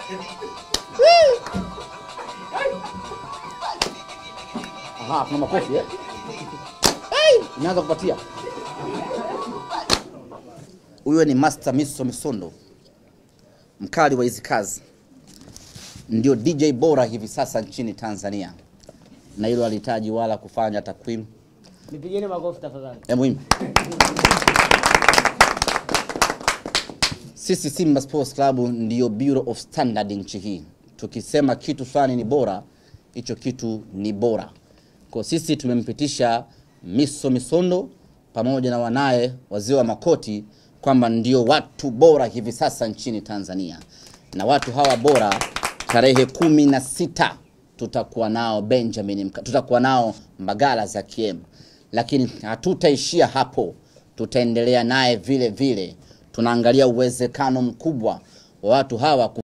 Aha, kuna makofi eh? Hey! Inaanza kupatia. Huyo ni Master Miso Misondo, mkali wa hizi kazi, ndio DJ bora hivi sasa nchini Tanzania, na hilo alihitaji wala kufanya takwimu Nipigeni makofi tafadhali. ya muhimu. Sisi Simba Sports Club ndiyo Bureau of Standard nchi hii. Tukisema kitu fulani ni bora, hicho kitu ni bora. Kwa sisi tumempitisha Miso Misondo pamoja na wanaye wazee wa Makoti kwamba ndio watu bora hivi sasa nchini Tanzania, na watu hawa bora tarehe kumi na sita tutakuwa nao Benjamin, Mka- tutakuwa nao Mbagala za Kiem, lakini hatutaishia hapo, tutaendelea naye vile vile. Tunaangalia uwezekano mkubwa wa watu hawa